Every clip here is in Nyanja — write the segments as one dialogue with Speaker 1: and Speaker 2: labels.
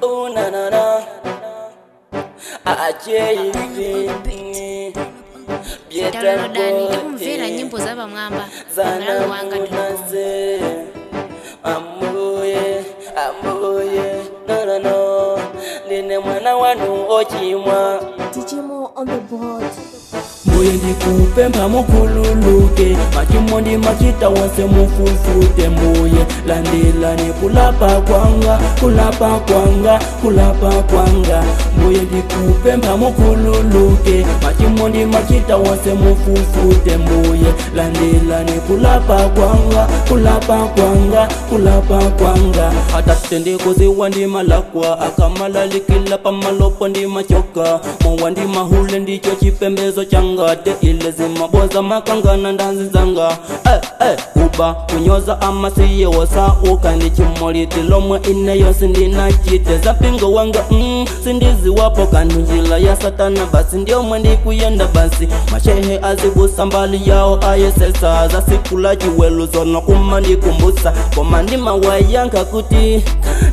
Speaker 1: Oh na na na. Acheyi.
Speaker 2: downloadani tikumvera nyimbo za pamwamba malawi wanga
Speaker 1: Zanamunaze. Amuye, amuye, no no no. Ndine mwana wanu ochimwa.
Speaker 3: Digimo on the board.
Speaker 1: mbuye ndikupempha mukhululuke machimondi machita wonse mufufute mbuye landilani kulapa kwanga kulapa kwanga kulapa kwanga mbuye ndikupempha mukhululuke machimondi machita wonse mufufute mbuye landilani kulapa kwanga kulapa kwanga kulapa kwanga atate ndikuziwa ndimalakwa akamalalikila pamalopo ndimachoka mowa ndimahule ndicho chipembezo changate ile zimaboza makangana ndanzi zanga eh, eh, kuba kunyoza amasiye wosauka ndichimolitilomo ine yonse ndinachite zapingo wanga mm, sindiziwapo kandu njila ya satana basi ndiomwe ndikuyenda basi mashehe azibusa mbali yao ayesesa zasikula chiwelu zono kuma ndikumbusa koma ndimawayanka kuti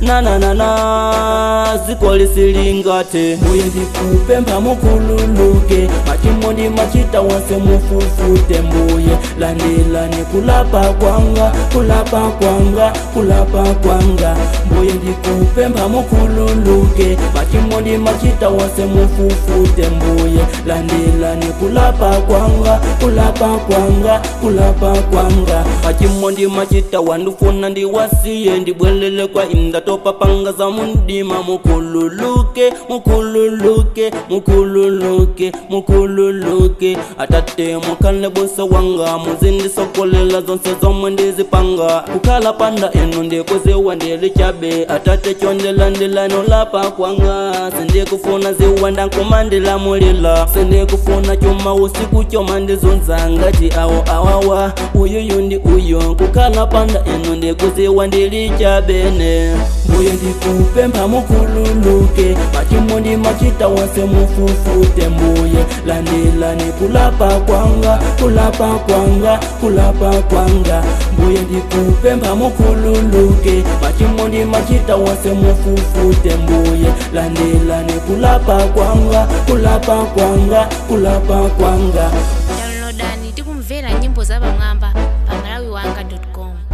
Speaker 1: nananana ziko lisilingate mbuye ndikupempha mukhululuke machimondi machita wonse mufufute mbuye landilani kulapa kwanga kulapa kwanga kulapa kwanga mbuye ndikupempha mukhululuke machimondi machita wonse mufufute mbuye landilani kulapa kwanga kulapa kwanga kulapa kwanga machimondi machita wandifuna ndiwasiye ndibwelele kwa indatopa panga za mundima mukhululuke mukhululuke mukhululuke mukhululuke atate mukhale busa wanga muzindisokolela zonse zomwe ndizipanga kukhala panda inu ndikuziwa ndili chabe atate chondelandilano lapa kwanga sindikufuna ziwa ndankumandilamulila sindikufuna chuma usiku choma ndizunza ngati awo awawa uyuyu ndi uyo kukhala panda inu ndikuziwa ndili chabene mbuye ndikupempha mukhululuke machimondi machita wonse mufufute mbuye landilani kulapa kwanga kulapa kwanga kulapa kwanga mbuye ndikupempha mukhululuke machimondi machita wonse mufufute mbuye landilani kulapa kwanga kulapa kwanga kulapa kwanga
Speaker 2: downloadani tikumvera nyimbo za pamwamba pa malawi wanga com